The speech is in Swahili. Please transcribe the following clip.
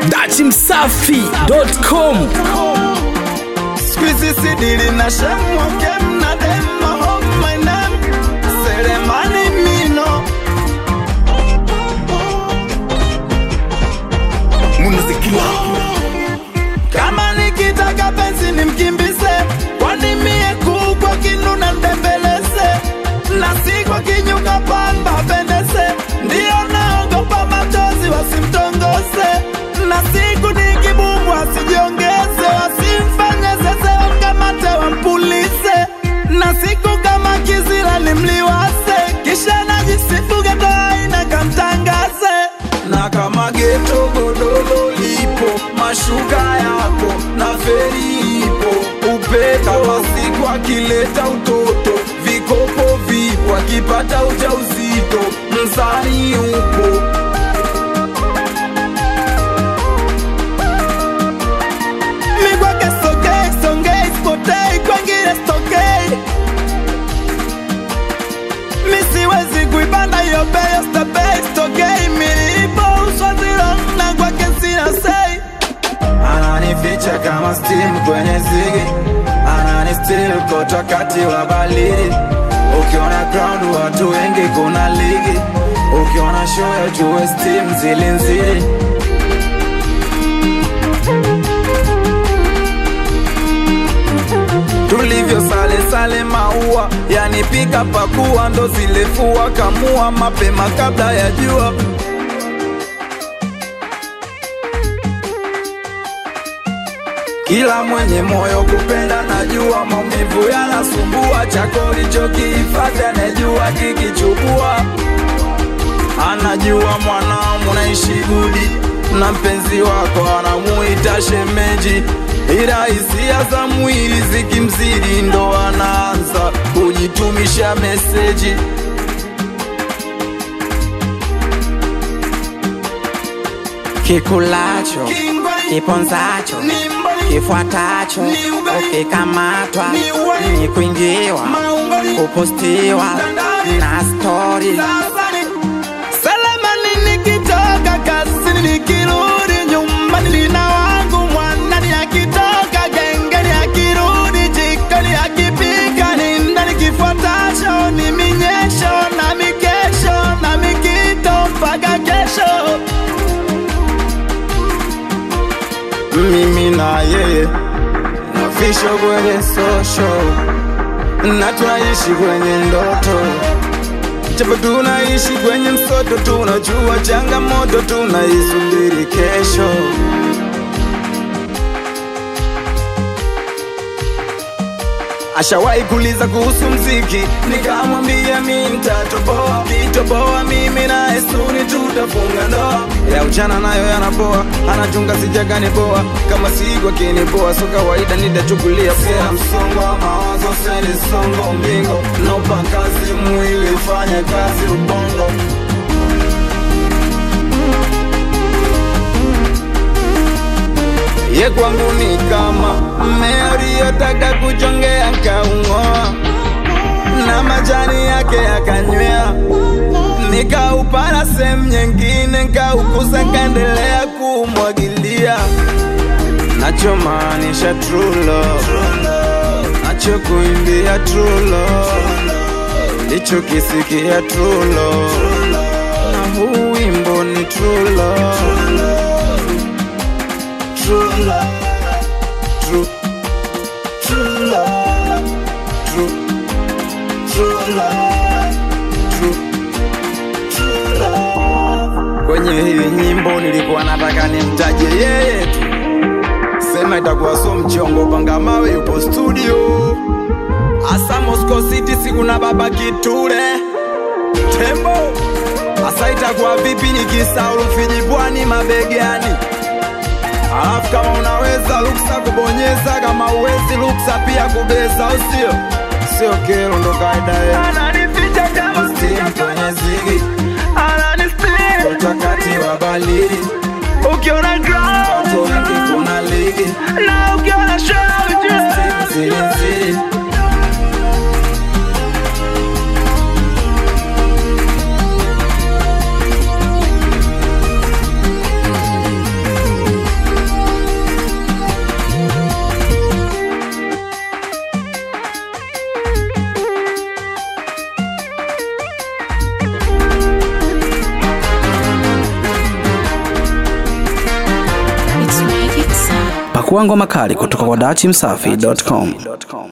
dachimsafi.com Squeezy sidili na shemwa kem na dem home my name Seremani mino Munazikila Kama nikitaka penzi nimkimbize Kwani mie kubwa kinuna ndembeleze Na si kwa kinyuka pamba pendeze Ndiyo naogopa machozi wasimtongoze Na siku nikibumbwa asijiongeze Wasimfanye zeze wamkamate wampulize Na siku kama kizila nimliwase Kisha najisifu geto aina kamtangaze na kama geto godoro lipo mashuka yako na feri ipo upepo wa siku akileta utoto vikopo vipo akipata ujauzito mzani upo migwake sogei songei spotei kwengine stokei misiwezi kuipanda hiyo beyo stepei stokei milipo uswazilona kwake sina sei ananificha kama steam kwenye zigi ananistil koto wakati wa balidi ukiona ground watu wengi kuna ligi ukiona show ya jue steam zilinzili tulivyo sale sale maua yani pika pakua ndo zilefua kamua mapema kabla ya jua kila mwenye moyo kupenda najua maumivu yanasumbua chako ulichokihifadhi anajua kikichukua anajua mwanao naishi gudi na mpenzi wako anamuita shemeji ila hisia za mwili zikimzidi ndo anaanza kujitumisha meseji kikulacho kiponzacho kifuatacho ukikamatwa ni kuingiwa kupostiwa na stori Salamani nikitoka kazini nikirudi nyumbani lina wangu mwanani akitoka gengeni akirudi jikoni akipika ni ndani kifuatacho ni minyesho na mikesho na mikito mpaka kesho mimi na yeye nafisho kwenye sosho na twaishi kwenye ndoto japo tunaishi kwenye msoto tunajua changamoto tunaisubiri kesho ashawahi kuuliza kuhusu mziki nikamwambia mi ntatoboa kitoboa mimi naye suni tutafunga ndoa ya ujana nayo yanaboa anachunga sijagani boa kama siku akiniboa so kawaida nitachukulia poa msongo wa mawazo senisongo mbingo nopa kazi mwili ufanye kazi ubongo ye kwangu ni kama mmea uliyotaka kuchongea kaung'oa na majani yake yakanywea nikaupara sehemu nyingine nkaukuza kaendelea kuumwagilia nachomaanisha true love nachokuimbia true love ndichokisikia true love na huu wimbo ni true love true love, true, true love, true, true love, true, true love. Kwenye hii nyimbo nilikuwa nataka nimtaje yeye tu, sema itakuwa so mchongo, panga mawe yupo studio, asa Moscow City, siku na baba Kitule Tembo, asa itakuwa vipi nikisahau Rufiji Pwani mabegani Alafu kama unaweza ruksa kubonyeza, kama uwezi ruksa pia kubeza, au sio? Sio kero, ndo kaida yetu. Ananificha kama steam kwenye zigi, ananisplit wakati wa baridi. Ukiona ground, watu wengi kuna ligi, na ukiona show, steam zili zili. Pakua ngoma kali kutoka kwa dachimsafi.com.